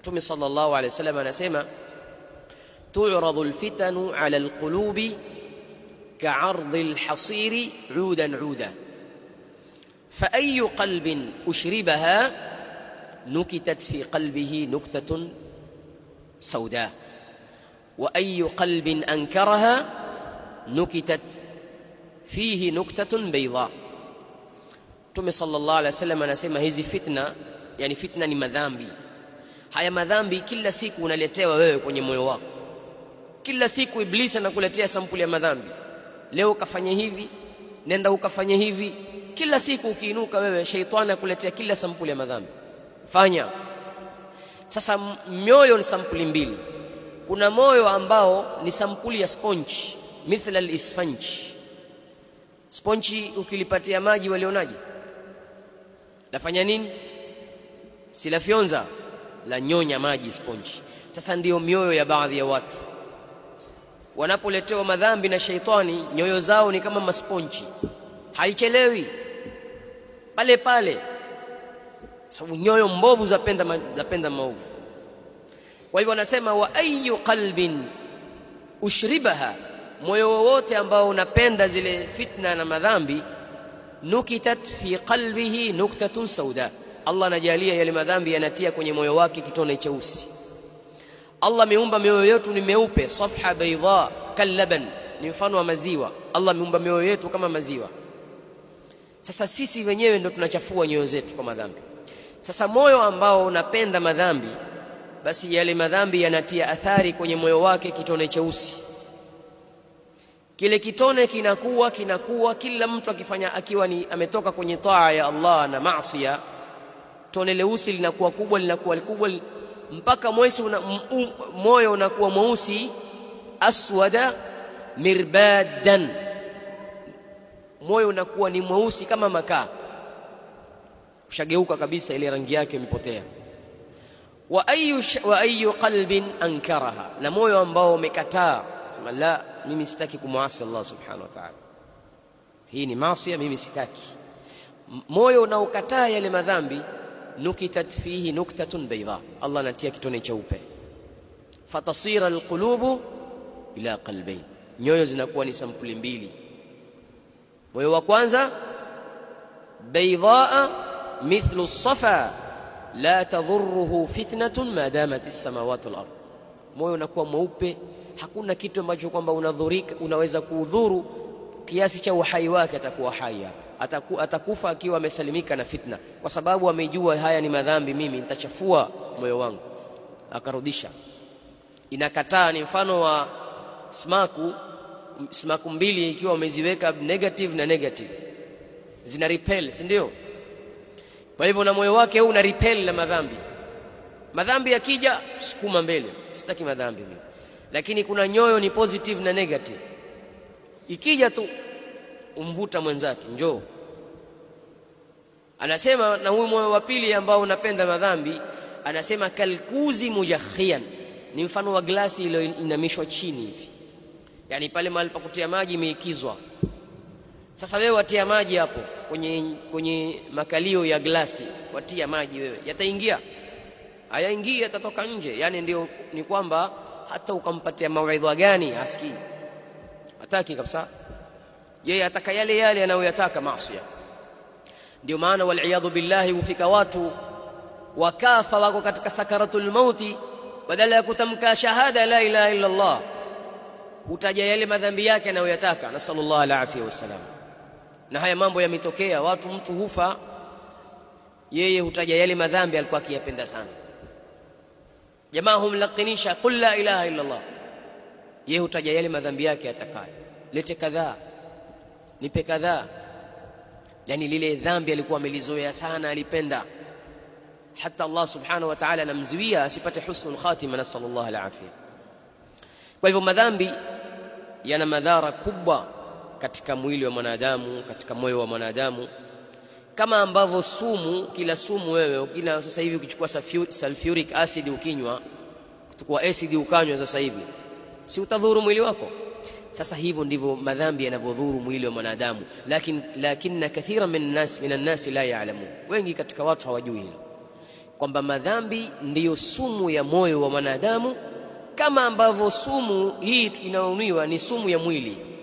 Mtume sallallahu alaihi wasallam anasema tu'radu alfitanu ala alqulubi ka'ardi alhasiri 'udan 'uda فأي قلب أشربها نكتت في قلبه نكتة سوداء وأي قلب أنكرها نكتت فيه نكتة بيضاء Mtume sallallahu alaihi wasallam anasema hizi fitna, yani fitna ni madhambi. Haya madhambi kila siku unaletewa wewe kwenye moyo wako, kila siku Iblisi anakuletea sampuli ya madhambi. Leo ukafanya hivi, nenda ukafanya hivi. Kila siku ukiinuka wewe, sheitani akuletea kila sampuli ya madhambi, fanya. Sasa mioyo ni sampuli mbili. Kuna moyo ambao ni sampuli ya sponge, mithla al-isfanji. Sponji ukilipatia maji walionaje? lafanya nini? Si lafyonza, la nyonya maji sponji. Sasa ndiyo mioyo ya baadhi ya watu wanapoletewa madhambi na sheitani, nyoyo zao ni kama masponji, haichelewi pale pale, sababu nyoyo mbovu zapenda, ma, zapenda maovu. Kwa hivyo wanasema wa ayu qalbin ushribaha, moyo wowote ambao unapenda zile fitna na madhambi nukitat fi qalbihi nuktatun sauda, Allah anajalia yale madhambi yanatia kwenye moyo wake kitone cheusi. Allah ameumba mioyo yetu ni meupe, safha baydha kallaban, ni mfano wa maziwa. Allah ameumba mioyo yetu kama maziwa. Sasa sisi wenyewe ndo tunachafua nyoyo zetu kwa madhambi. Sasa moyo ambao unapenda madhambi, basi yale madhambi yanatia athari kwenye moyo wake kitone cheusi kile kitone kinakuwa kinakuwa, kila mtu akifanya akiwa ni ametoka kwenye taa ya Allah na maasiya, tone leusi linakuwa kubwa linakuwa kubwa mpaka mwesi una, um, moyo unakuwa mweusi, aswada mirbadan, moyo unakuwa ni mweusi kama makaa, ushageuka kabisa, ile rangi yake imepotea. Wa ayu, wa ayu qalbin ankaraha, na moyo ambao umekataa sema la mimi sitaki kumwasi Allah subhanahu wa ta'ala, hii ni maasi, mimi sitaki. Moyo unaokataa yale madhambi, nukitat fihi nuktatun bayda, Allah anatia kitone cheupe. Fatasira alqulubu ila qalbayn, nyoyo zinakuwa ni sampuli mbili. Moyo wa kwanza baydaa mithlu safa la tadhuruhu fitnatun ma damat as-samawati wal ard, moyo unakuwa mweupe hakuna kitu ambacho kwamba unadhurika unaweza kuudhuru kiasi cha uhai wake, atakuwa hai hapa, ataku, atakufa akiwa amesalimika na fitna, kwa sababu amejua haya ni madhambi, mimi nitachafua moyo wangu, akarudisha. Inakataa, ni mfano wa smaku, smaku mbili ikiwa umeziweka negative na negative, zina repel, si ndio? Kwa hivyo na moyo wake huu una repel na madhambi. Madhambi yakija, sukuma mbele, sitaki madhambi mimi lakini kuna nyoyo ni positive na negative. Ikija tu umvuta mwenzake, njoo. Anasema na huyu moyo wa pili ambao unapenda madhambi, anasema kalkuzi mujakhian, ni mfano wa glasi iliyoinamishwa chini hivi, yaani pale mahali pa kutia maji imeikizwa. Sasa wewe watia maji hapo kwenye, kwenye makalio ya glasi, watia maji wewe, yataingia? Hayaingii, yatatoka nje. Yaani ndio ni kwamba hata ukampatia mawaidha gani hasikii, hataki kabisa. Yeye ataka yale yale anayoyataka maasiya. Ndio maana waliyadhu billahi, hufika watu wakafa wako katika sakaratul mauti, badala ya kutamka shahada la ilaha illa Allah hutaja yale madhambi yake anayoyataka. Nasallallahu alafia wassalam. Na haya mambo yametokea, watu mtu hufa, yeye hutaja yale madhambi alikuwa akiyapenda sana jamaa humlakinisha qul la ilaha illa Allah, yeye hutaja yale madhambi yake atakayo, lete kadhaa, nipe kadhaa. Yani lile dhambi alikuwa amelizoea sana, alipenda hata Allah subhanahu wa ta'ala anamzuia asipate husnul khatima, nasallallahu alafia. Kwa hivyo madhambi yana madhara kubwa katika mwili wa mwanadamu, katika moyo wa mwanadamu kama ambavyo sumu, kila sumu wewe ukina sasa hivi ukichukua sulfuric acid ukinywa, kuchukua acid ukanywa sasa hivi, si utadhuru mwili wako? Sasa hivyo ndivyo madhambi yanavyodhuru mwili wa mwanadamu, lakini lakini kathira min nas min annasi la ya'lamun, wengi katika watu hawajui hilo. kwamba madhambi ndiyo sumu ya moyo wa mwanadamu kama ambavyo sumu hii inayonuiwa ni sumu ya mwili